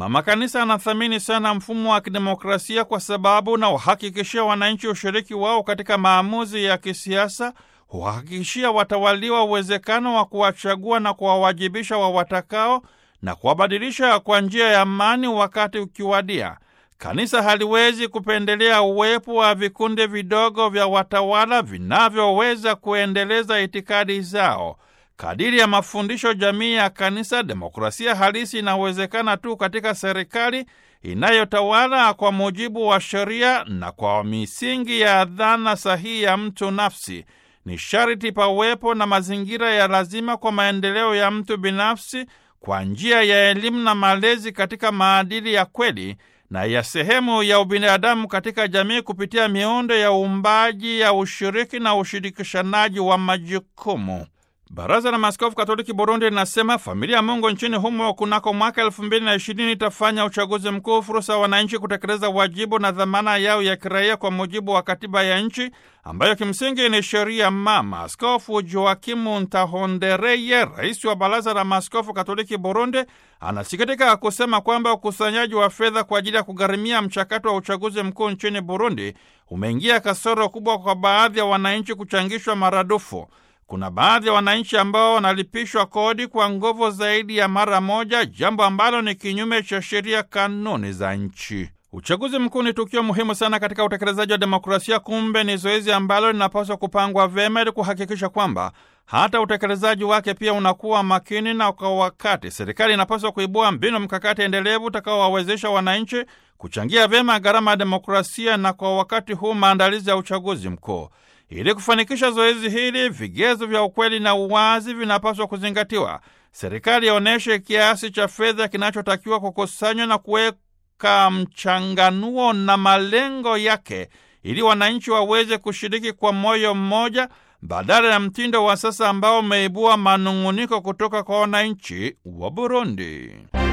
Mama Kanisa anathamini sana mfumo wa kidemokrasia kwa sababu unawahakikishia wananchi ushiriki wao katika maamuzi ya kisiasa, huhakikishia watawaliwa uwezekano wa kuwachagua na kuwawajibisha wawatakao na kuwabadilisha kwa njia ya amani wakati ukiwadia. Kanisa haliwezi kupendelea uwepo wa vikundi vidogo vya watawala vinavyoweza kuendeleza itikadi zao. Kadiri ya mafundisho jamii ya Kanisa, demokrasia halisi inawezekana tu katika serikali inayotawala kwa mujibu wa sheria na kwa misingi ya dhana sahihi ya mtu nafsi. Ni sharti pawepo na mazingira ya lazima kwa maendeleo ya mtu binafsi kwa njia ya elimu na malezi katika maadili ya kweli na ya sehemu ya ubinadamu katika jamii kupitia miundo ya uumbaji ya ushiriki na ushirikishanaji wa majukumu. Baraza la Maaskofu Katoliki Burundi linasema familia ya Mungu nchini humo kunako mwaka elfu mbili na ishirini itafanya uchaguzi mkuu, fursa ya wananchi kutekeleza wajibu na dhamana yao ya kiraia kwa mujibu wa katiba ya nchi ambayo kimsingi ni sheria mama. Askofu Joakimu Ntahondereye, rais wa Baraza la Maaskofu Katoliki Burundi, anasikitika kusema kwamba ukusanyaji wa fedha kwa ajili ya kugharimia mchakato wa uchaguzi mkuu nchini Burundi umeingia kasoro kubwa kwa baadhi ya wananchi kuchangishwa maradufu. Kuna baadhi ya wananchi ambao wanalipishwa kodi kwa nguvu zaidi ya mara moja, jambo ambalo ni kinyume cha sheria, kanuni za nchi. Uchaguzi mkuu ni tukio muhimu sana katika utekelezaji wa demokrasia. Kumbe ni zoezi ambalo linapaswa kupangwa vyema ili kuhakikisha kwamba hata utekelezaji wake pia unakuwa makini na kwa wakati. Serikali inapaswa kuibua mbinu mkakati endelevu utakaowawezesha wananchi kuchangia vyema gharama ya demokrasia na kwa wakati huu maandalizi ya uchaguzi mkuu. Ili kufanikisha zoezi hili, vigezo vya ukweli na uwazi vinapaswa kuzingatiwa. Serikali ionyeshe kiasi cha fedha kinachotakiwa kukusanywa na kuweka mchanganuo na malengo yake, ili wananchi waweze kushiriki kwa moyo mmoja, badala ya mtindo wa sasa ambao umeibua manung'uniko kutoka kwa wananchi wa Burundi.